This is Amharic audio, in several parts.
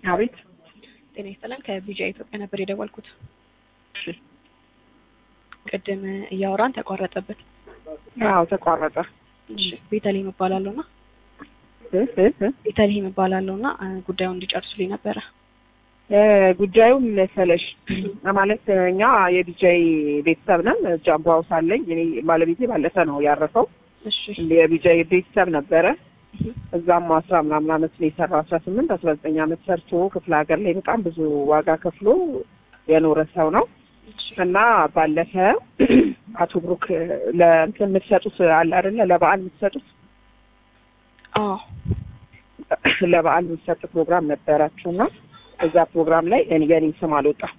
አቤት ጤና ይስጥልን ከቢጃ ኢትዮጵያ ነበር የደወልኩት። እሺ። ቅድም እያወራን ተቋረጠብን። አዎ ተቋረጠ። እሺ ቤተልሔም እባላለሁ እና እ እ እ ቤተልሔም እባላለሁ እና እ ጉዳዩን እንዲጨርሱልኝ ነበረ። እ ጉዳዩ ምን መሰለሽ ማለት እኛ የዲጄይ ቤተሰብ ነን። ጃምቦ ሀውስ አለኝ። እኔ ባለቤቴ ባለፈ ነው ያረፈው። እሺ የዲጄይ ቤተሰብ ነበረ። እህ፣ እዛም አስራ ምናምን አመት ነው የሰራው። አስራ ስምንት አስራ ዘጠኝ አመት ሰርቶ ክፍለ ሀገር ላይ በጣም ብዙ ዋጋ ከፍሎ የኖረ ሰው ነው እሺ እና ባለፈ አቶ ብሩክ ለእንትን የምትሰጡት አለ አይደለ? ለበዓል የምትሰጡት አዎ ለበዓል የሚሰጥ ፕሮግራም ነበራችሁ እና እዛ ፕሮግራም ላይ እኔ የኔ ስም አልወጣም።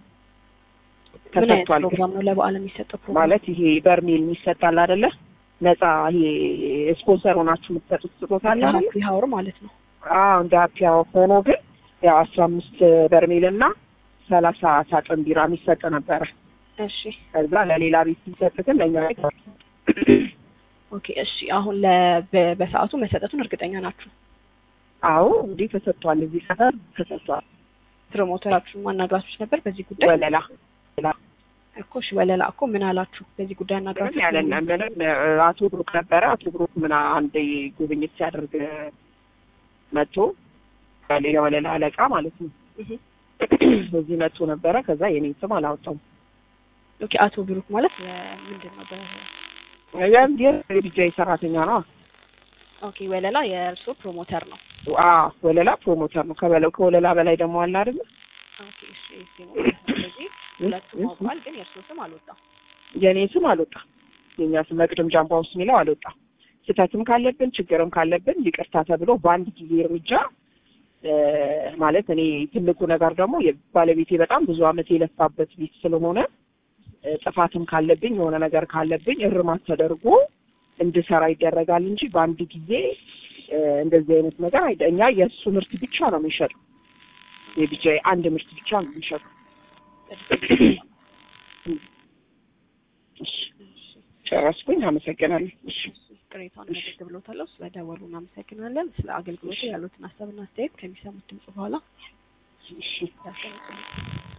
ምን አይነት ተሰጥቷል ፕሮግራም ነው ለበዓል የሚሰጠው ፕሮግራም? ማለት ይሄ በርሜል የሚሰጣል አይደለ? ነፃ ይሄ ስፖንሰር ሆናችሁ የምትሰጡት ስጦታ አለ አይደለ? ሀፒ ሀውር ማለት ነው። አዎ እንደ ሀፒ አወር ሆኖ ግን ያው አስራ አምስት በርሜል እና ሰላሳ ሳጥን ቢራ የሚሰጥ ነበረ። እሺ ከዛ ለሌላ ቤት ሲሰጥ ግን ለእኛ ቤት ኦኬ እሺ አሁን ለ- በ- በሰዓቱ መሰጠቱን እርግጠኛ ናችሁ? አዎ እንዲህ ተሰጥቷል። እዚህ ሰፈር ተሰጥቷል። ፕሮሞተራችሁን ማናግራችሁ ነበር በዚህ ጉዳይ? ወለላ እኮ እሺ ወለላ እኮ ምን አላችሁ በዚህ ጉዳይ ምንም አናግራችሁ? ያለን ምንም እ፣ አቶ ብሩክ ነበረ። አቶ ብሩክ ምን አንድ ጉብኝት ሲያደርግ መጥቶ የወለላ አለቃ ማለት ነው እህ፣ እዚህ መጥቶ ነበረ። ከዛ የኔን ስም አላወጣውም። ኦኬ አቶ ብሩክ ማለት የ- ምንድን ነው በ ያም የዲጄይ ሰራተኛ ነው። ኦኬ ወለላ የእርሶ ፕሮሞተር ነው። አዎ ወለላ ፕሮሞተር ነው። ከበለው ከወለላ በላይ ደግሞ አለ አይደል? ኦኬ እሺ እሺ ነው። ስለዚህ ሁለቱም አውቀዋል፣ ግን የእርሶ ስም አልወጣም። የኔ ስም አልወጣም። የኛ ስም መቅድም ጃምባ ውስጥ የሚለው አልወጣም። ስህተትም ካለብን ችግርም ካለብን ይቅርታ ተብሎ በአንድ ጊዜ እርምጃ እ፣ ማለት እኔ ትልቁ ነገር ደግሞ ባለቤቴ በጣም ብዙ አመት የለፋበት ቤት ስለሆነ እ፣ ጥፋትም ካለብኝ የሆነ ነገር ካለብኝ እርማት ተደርጎ እንድሰራ ይደረጋል እንጂ በአንድ ጊዜ እ፣ እንደዚህ አይነት ነገር አይደ እኛ የእሱ ምርት ብቻ ነው የሚሸጠው። የቢጃይ አንድ ምርት ብቻ ነው የሚሸጠው። እሺ ጨረስኩኝ። አመሰግናለሁ። እሺ ቅሬታውን መዘግብ ብሎታለሁ። ስለደወሉ እናመሰግናለን። ስለ አገልግሎቱ ያሉትን ሀሳብና አስተያየት ከሚሰሙት ድምጽ በኋላ እሺ ያስቀምጡልን።